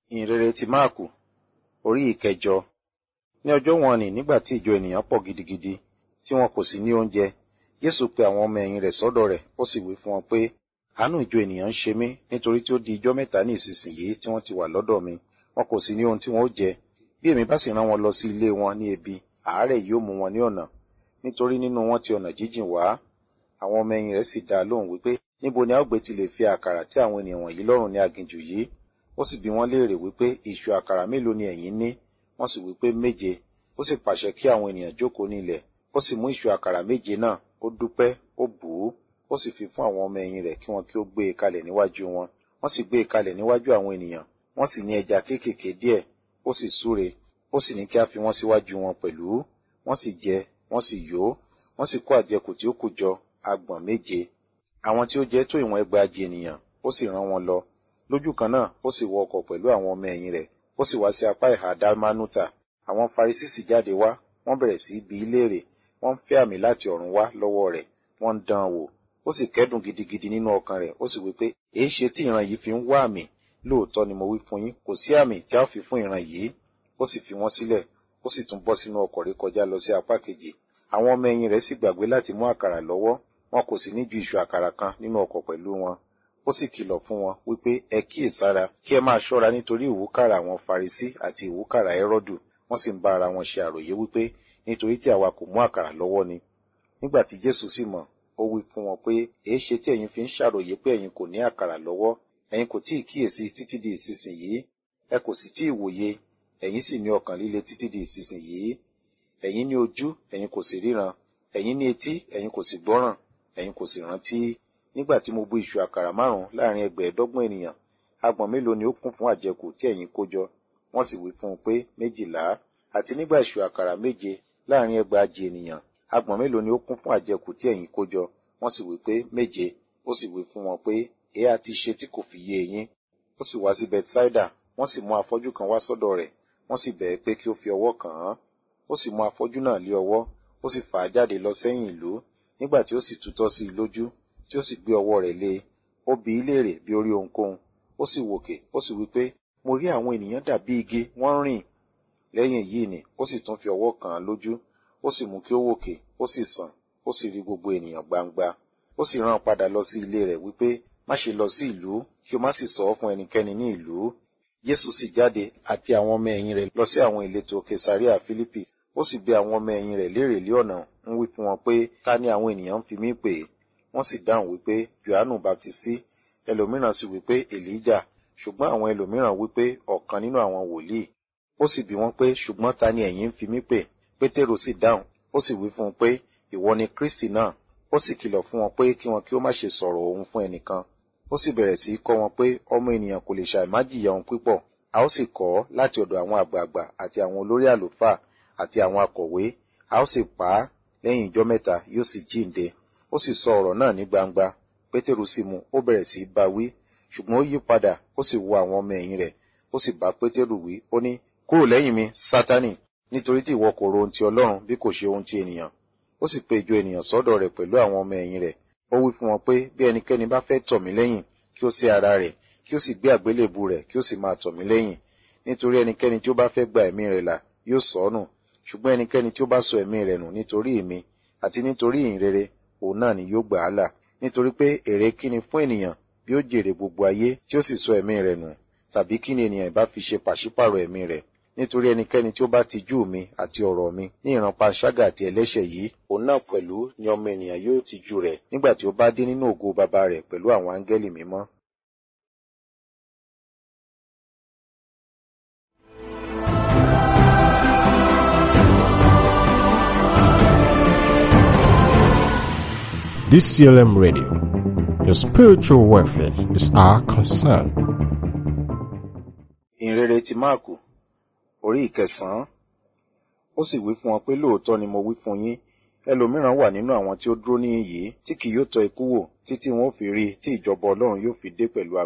ìhìnrere ti máàkù orí ìkẹjọ ní ọjọ́ wọn nì nígbà tí ìjọ ènìyàn pọ̀ gidigidi tí wọn kò sì ní oúnjẹ jésù pe àwọn ọmọ ẹ̀yìn rẹ̀ sọ́dọ̀ rẹ̀ ó sì wí fún wọn pé àánú ìjọ ènìyàn ń ṣe mí nítorí tí ó di ijọ́ mẹ́ta ní ìsinsìnyí tí wọ́n ti wà lọ́dọ̀ mi wọn kò sì ní ohun tí wọn ó jẹ bí èmi bá sì rán wọn lọ sí ilé wọn ní ebi àárẹ̀ yóò mú wọn ní ọ̀nà nítorí nínú wọn ti ọ̀nà jíjìn wá àwọn ọmọ ẹ̀yìn rẹ̀ sì dá a lóhùn wípé níbo ni a ó gbé ti lè fi àkàrà tí àwọn ènìyàn wọ̀nyí lọ́rùn ní aginjù yìí ó sì bi wọ́n léèrè wípé ìṣù àkàrà mélòó ni ẹ̀yin ní wọ́n sì wípé méje ó sì pàṣẹ kí àwọn ènìyàn jókòó ní ilẹ̀ ó sì mú ìṣù àkàrà méje náà ó dúpẹ́ ó bù ú ó sì fi fún àwọn ọmọ ẹ̀yìn rẹ̀ kí wọn kí ó gbé e kalẹ̀ níwájú wọn wọ́n sì gbé e kalẹ̀ níwájú àwọn ènìyàn wọ́n sì ní ẹja kéékèèké díẹ̀ ó sì súre ó sì ní kí a fi wọ́n síwájú wọn pẹ̀lú wọ́n sì jẹ wọ́n sì yó wọ́n sì kó àjẹkù tí ó kù jọ agbọ̀n méje àwọn tí ó jẹ tó ìwọ̀n ẹgbàajì ènìyàn ó sì rán wọn lọ lójú kan náà ó sì wọ ọkọ̀ pẹ̀lú àwọn ọmọ ẹ̀yìn rẹ̀ ó sì wá sí apá ìhà dálmánútà àwọn farisí sì jáde wá wọ́n bẹ̀rẹ̀ sí bí í léèrè wọ́n ń fẹ́ àmì láti ọ̀run wá lọ́wọ́ rẹ̀ wọ́n ń dán an wò ó sì kẹ́dùn gidigidi nínú ọkàn rẹ̀ ó sì wí pé èé ṣe tí ìran yìí fi ń wá àmì lóòótọ́ ni mo wí fún yín kò sí àmì tí a ó fi fún ìran yìí ó sì fi wọ́n sílẹ̀ ó sì tún bọ́ sínú ọkọ̀ rẹ̀ kọjá lọ sí apá kejì àwọn ọmọ ẹ̀yìn rẹ̀ sì gbàgbé láti mú àkàrà lọ́wọ́ wọn kò sì ní ju ìṣù àkàrà kan nínú ọkọ̀ pẹ̀lú wọn ó sì kìlọ̀ fún wọn wípé ẹ kíyèsára kí ẹ máa ṣọ́ra nítorí ìwúkàrà àwọn farisí àti ìwúkàrà ẹrọ́dù wọ́n sì ń bá ara wọn ṣe àròyé wípé nítorí tí àwa kò mú àkàrà lọ́wọ́ ni nígbà tí jésù sì mọ̀ ó wí fún wọn pé èé ṣe tí ẹ̀yin fi ń ṣàròyé pé ẹ̀yin kò ní àkàrà lọ́wọ́ ẹ̀yin kò tíì kíyèsí títí di ìsinsìnyí ẹ kò sì tíì wòye ẹ̀yin sì ní ọkàn líle títí di ìsinsìnyí ẹ̀yin ní ojú ẹ̀yin kò sì ríran ẹ̀yin ní etí ẹ̀yin kò sì gbọ́ràn ẹ̀yin kò sì rántí nígbà tí mo bu ìṣù àkàrà márùn-ún láàrin ẹgbẹ̀ẹ́dọ́gbọ̀n ènìyàn agbọ̀n mélòó ni ó kún fún àjẹkù tí ẹ̀yin kó jọ wọ́n sì wí fún un pé méjìlá àti nígbà ìṣù àkàrà méje láàrin ẹgbàajì ènìyàn agbọ̀n mélòó ni ó kún fún àjẹkù tí ẹ̀yin kó jọ wọ́n sì wí pé méje ó sì wí fún wọn pé èé àti ṣe tí kò fi yé yín ó sì wá sí bethsaida wọ́n sì mú afọ́jú kan wá sọ́dọ̀ rẹ̀ wọ́n sì bẹ̀ẹ́ pé kí ó fi ọwọ́ kàn án ó sì mú afọ́jú náà lé ọwọ́ ó sì fà á jáde lọ sẹ́yìn ìlú nígbà tí ó sì tutọ́ sí i lójú tí ó sì gbé ọwọ́ rẹ̀ lé e ó bi í léèrè bí ó rí ohunkóhun ó sì wòkè ó sì wí pé mo rí àwọn ènìyàn dàbí igi wọ́n rìn lẹ́yìn èyí ni ó sì tún fi ọwọ́ kàn án lójú ó sì mú kí ó wòkè ó sì sàn ó sì rí gbogbo ènìyàn gbangba ó sì rán padà lọ sí ilé rẹ̀ wípé má ṣe lọ sí ìlú kí o má sì sọ ọ́ fún ẹnikẹ́ni ní ìlú Jésù sì jáde àti àwọn ọmọ ẹ̀yìn rẹ̀ lọ sí àwọn ìletò Kesaria Fílípì ó sì bi àwọn ọmọ ẹ̀yìn rẹ̀ léèrè lé ọ̀nà ń wí fún wọn pé ta ni àwọn ènìyàn ń fi mí pè é wọ́n sì dáhùn wípé Jòhánù Baptisti ẹlòmíràn sì wípé Èlíjà ṣùgbọ́n àwọn ẹlòmíràn wípé ọ̀kan nínú àwọn wòlíì ó sì bi wọ́n pé ṣùgbọ́n ta ni ẹ̀yin ń fi mí pè Pétérù sì dáhùn ó sì wí fún un pé ìwọ ni Kristi náà ó sì kìlọ̀ fún wọn pé kí wọn kí ó má ṣe sọ̀rọ̀ òun fún ẹnìkan ó sì bẹ̀rẹ̀ sí í kọ́ wọn pé ọmọ ènìyàn kò lè ṣàìmá jìyà ohun pípọ̀ a ó sì kọ́ láti ọ̀dọ̀ àwọn àgbààgbà àti àwọn olórí àlùfáà àti àwọn akọ̀wé a ó sì pa á lẹ́yìn ijọ́ mẹ́ta yóò sì jíǹde ó sì sọ ọ̀rọ̀ náà ní gbangba pétérù sì mú ó bẹ̀rẹ̀ sí í bá wí ṣùgbọ́n ó yí padà ó sì wo àwọn ọmọ ẹ̀yìn rẹ̀ ó sì bá pétérù wí ó ní kúrò lẹ́yìn mi sátánì nítorí tí ìwọ kò ro ohun ti ọlọ́run bí kò ṣe ohun ti ènìyàn ó sì pe ìjọ ènìyàn sọ́dọ̀ rẹ̀ pẹ̀lú àwọn ọmọ ẹ̀yìn rẹ̀ ó wí fún wọn pé bí ẹnikẹ́ni bá fẹ́ tọ̀ mí lẹ́yìn kí ó sé ara rẹ̀ kí ó sì gbé àgbélébù rẹ̀ kí ó sì máa tọ̀ mí lẹ́yìn nítorí ẹnikẹ́ni tí ó bá fẹ́ gba ẹ̀mí rẹ̀ là yóò sọ ọ́ nù ṣùgbọ́n ẹnikẹ́ni tí ó bá sọ ẹ̀mí rẹ̀ nù nítorí mi àti nítorí ìhìnrere òun náà ni yóò gbà á là nítorí pé èrè kíni fún ènìyàn bí ó jèrè gbogbo ayé tí ó sì sọ ẹ̀mí rẹ̀ nù tàbí kíni ènìyàn ìbá fi ṣe pàṣípàrọ̀ ẹ̀mí rẹ̀ nítorí ẹnikẹ́ni tí ó bá tijú mi àti ọ̀rọ̀ mi ní ìran panṣágà àti ẹlẹ́ṣẹ̀ yìí òun náà pẹ̀lú ni ọmọ ènìyàn yóò tijú rẹ̀ nígbà tí ó bá dé nínú ògo bàbá rẹ̀ pẹ̀lú àwọn áńgẹ́lì mímọ́ DCLM Radio. Your spiritual welfare is our concern. ìhìnrere ti máàkù orí ìkẹsàn-án ó sì wí fún wọn pé lóòótọ́ ni mo wí fún yín ẹlòmíràn wà nínú àwọn tí ó dúró níhìn yìí tí kì yóò tọ́ ikú wò títí wọn ó fi rí i tí ìjọba ọlọ́run yóò fi dé pẹ̀lú